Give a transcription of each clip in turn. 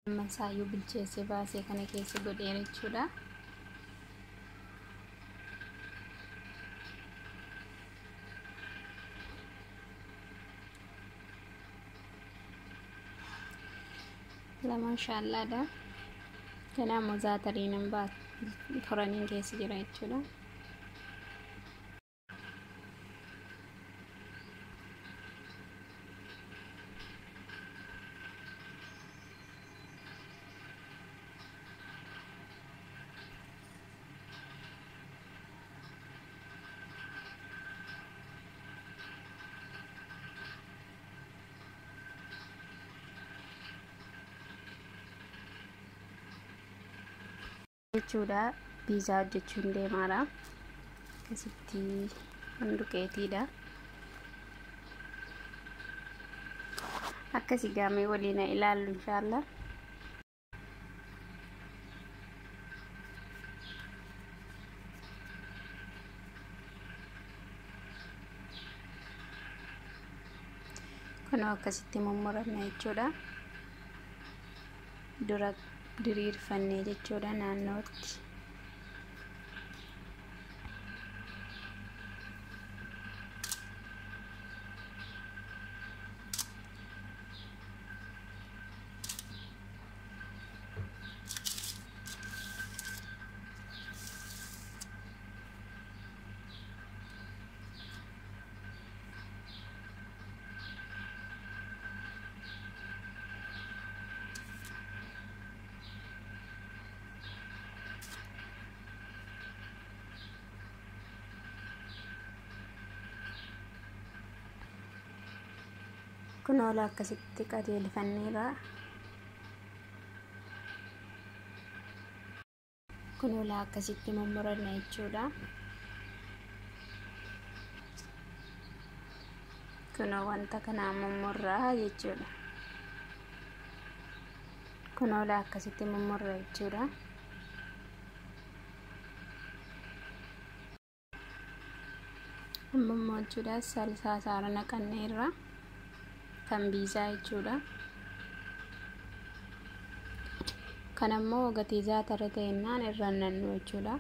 Masaayyuu bilcheessee baasee kana keessa godhee jechuudha. Lamaan shaallaadha. Kana immoo zaatariin furaniin keessa jira jechuudha. jechuudha piizaa hojjechuun deemaadha akkasitti handuqeetiidha akkasi gaamee waliin ilaallu inshaallah kunoo akkasitti mummuranna jechuudha dura diriirfannee jechuudha naannootti kun oola akkasitti qajeelfanneerra kun oola akkasitti mummuranna jechuudha kunoo wanta kanaa mummurraa jechuudha kun oola akkasitti mummurra jechuudha amma jechuudha salsaa saara naqanneerra kan biizaa jechuudha kan ammoo gatii zaatara ta'ennaan irraan nannu jechuudha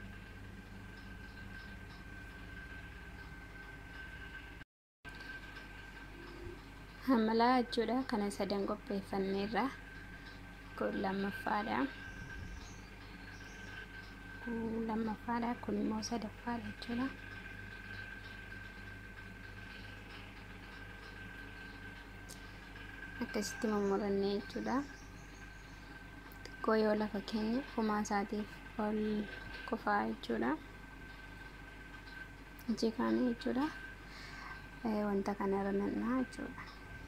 hamalaa jechuudha kana sadan qopheeffanneerra kun lammaffaadha kun lammaffaadha kun immoo sadaffaadha jechuudha akkasitti mummurannee jechuudha xiqqoo yoo lafa keenya fumaa isaatiif ol kufaa jechuudha ijji kaanii jechuudha wanta kana irra nannaa jechuudha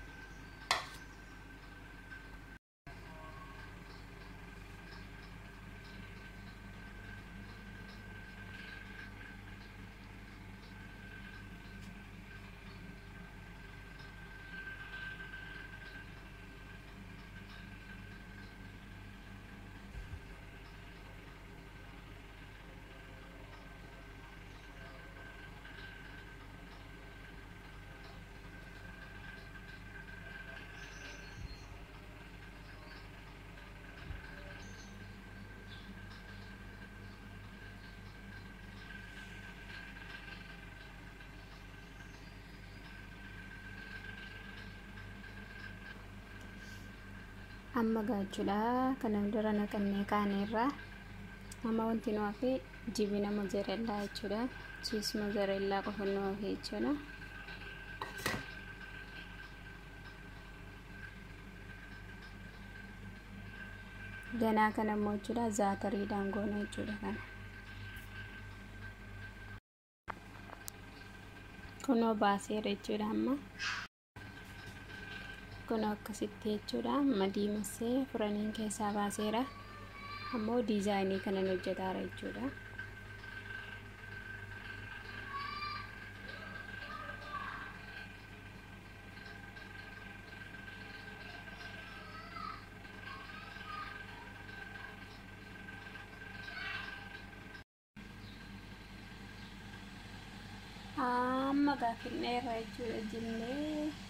amma gaachuudha kanan dura naqannee kaaneerra amma wanti nu hafe jibina mozzarellaa jechuudha chiis mozzarellaa qofa nu hafe jechuudha ganaa kana immoo jechuudha zaatariidhaan goona jechuudha kana kunoo baaseera jechuudha amma kun akkasitti jechuudha amma diimassee furaniin keessaa baaseera ammoo diizaayinii kanan hojjetaara jechuudha amma gaaffinneerra jechuudha jillee